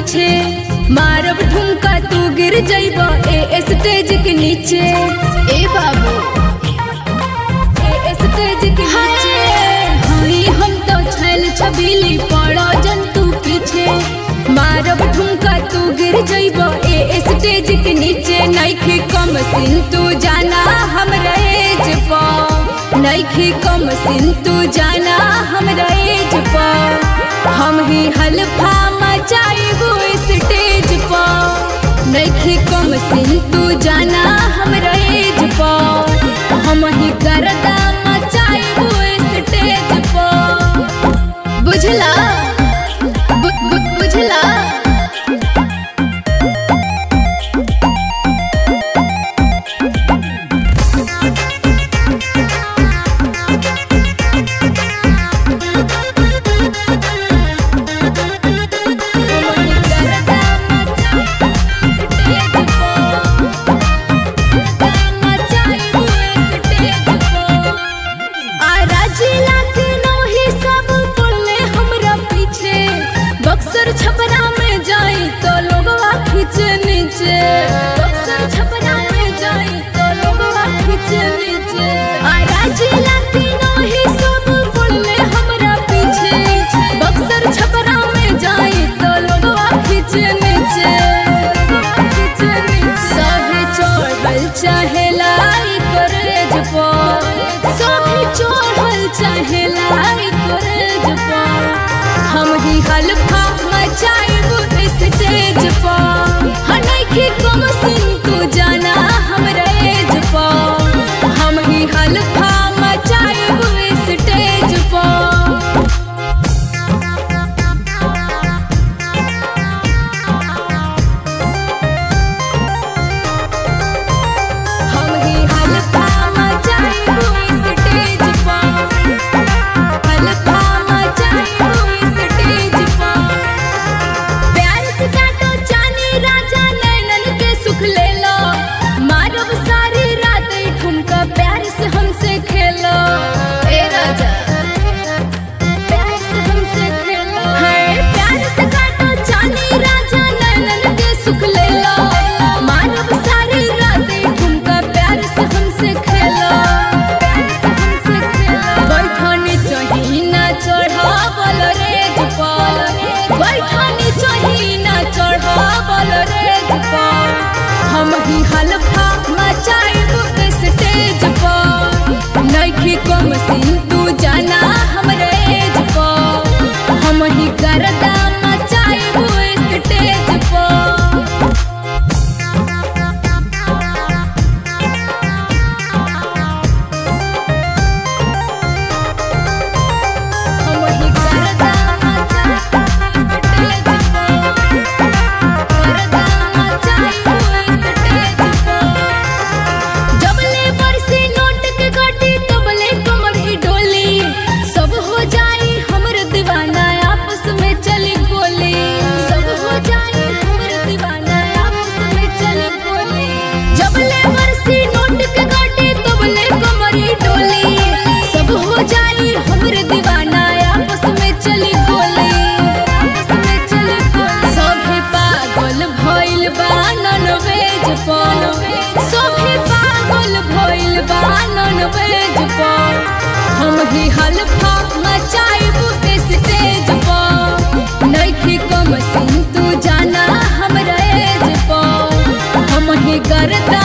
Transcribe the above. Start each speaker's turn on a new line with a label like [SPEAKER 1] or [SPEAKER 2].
[SPEAKER 1] पीछे मारब ठुमका तू गिर जइब ए स्टेज के नीचे
[SPEAKER 2] ए बाबू
[SPEAKER 1] ए स्टेज के नीचे हई हम तो छैल छबीली पड़ो जंतु पीछे मारब ठुमका तू गिर जइब ए स्टेज के नीचे नइखे कम सिन तू जाना हमरा एज पा नइखे कम सिन तू जाना हमरा एज पा हम ही हल्फा मचाइबो स्टेज पा नइखे कम सिन तू जाना हमरा एज पा हम ही करदा मचाइबो स्टेज पा बुझला बु, बु, बुझला बक्सर छपरा में जाई तो लोगवा खींचे नीचे बक्सर छपरा में जाई तो लोगवा खींचे नीचे आ राजीला तीनों ही सब पड़ले हमरा पीछे बक्सर छपरा में जाई तो लोगवा खींचे नीचे खींचे नीचे सभी चढ़ल चाहे लाई करेज पर सभी चढ़ल चाहे लाई करेज पर हम ही हल्फा मचाइबो स्टेज पर हनई के कम सिन तू जाना हमरा एज पर हम ही हल्फा मचाइबो स्टेज पर हम ही हल्फा मचाइबो स्टेज पर हल्फा मचाइबो स्टेज पर प्यार से काटो जानी राजा नैनन के सुख ले लो मारब सारी रात ई ठुमका प्यार से हमसे खेलो ए राजा प्यार से हमसे खेलो है प्यार से काटो जानी राजा नैनन के सुख ले लो मारब सारी रात ई ठुमका प्यार से हमसे खेलो प्यार से हमसे खेलो बैठनी चाही ना चढ़ावल रेज पर बैठनी चाही ना चढ़ावल रेज पर हम ही हल्फा मचाइब स्टेज पर नइखे कम सिन तू जाना हमरा एज पर हम ही करदा मचाइब स्टेज पर हम ही करदा मचाइब स्टेज पर करदा मचाइब स्टेज पर जबले बरसी नोट के गटी तबले कमर ही डोली सब हो जाई हमर दीवाना आपस में चली गोली सब हो जाई हमर दीवाना आपस में चली गोली जबले बरसी नोट के गटी तबले कमर ही डोली सब हो जाई हमर दीवाना आपस में चली गोली आपस में चली गोली सभे पागल भइल बा नन वेज पर सभे पागल भइल बा नन वेज पर हम ही हल्फा मचाइब स्टेज पर नइखे कम सिन तू जाना हमरा एज पर हम ही करदा